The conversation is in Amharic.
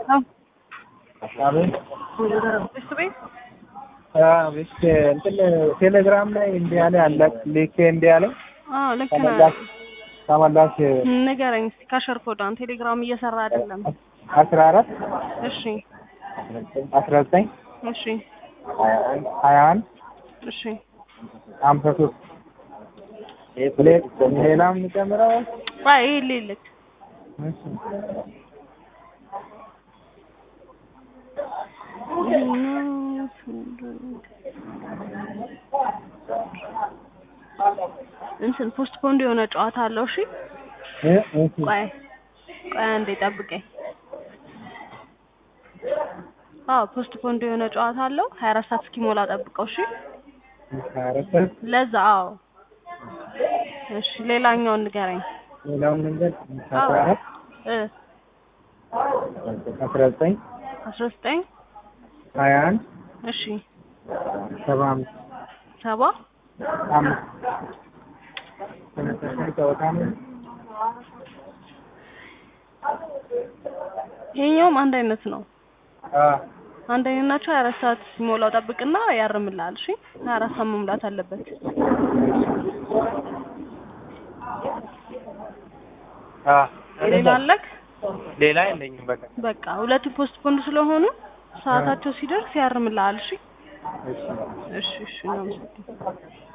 አቤት እሱ ቤት አቤት እንትን ቴሌግራም ላይ እንዲህ ያለ አለ ልኬ እንዲህ ያለ አዎ ልክ ነህ። ተመላሽ ተመላሽ ንገረኝ እስኪ ካሸር ኮዳን ቴሌግራም እየሰራ አይደለም። አስራ አራት እሺ አስራ ዘጠኝ እሺ ሀያ አንድ እሺ ሀምሳ ሶስት ሌላም የሚጨምረው ባይ ይሄ ልልክ እሺ እንትን ፖስት ፖንድ የሆነ ጨዋታ አለው። እሺ እ እሺ ቆይ ቆይ አንዴ ጠብቀኝ። አዎ ፖስት ፖንድ የሆነ ጨዋታ አለው። ሀያ አራት ሰዓት እስኪሞላ ጠብቀው። እሺ አረፈ ለዛ አዎ። እሺ ሌላኛውን ንገረኝ። ሌላውን መንገድ አስራ አራት እ አስራ ዘጠኝ አስራ ዘጠኝ ሀያ አንድ እሺ ሰባ አምስት ሰባ አምስት ተመሳሳይ ጨዋታ ነው። ይሄኛውም አንድ አይነት ነው። አ አንድ አይነት ናቸው። ሀያ አራት ሰዓት ሲሞላው ጠብቅና ያርምልሃል። እሺ ሀያ አራት ሰዓት መሙላት አለበት። አ ሌላ አለክ? ሌላ የለኝም በቃ በቃ ሁለቱ ፖስት ፖንድ ስለሆኑ ሰዓታቸው ሲደርስ ያርምልሃል። እሺ እሺ እሺ እሺ እናመሰግናለን።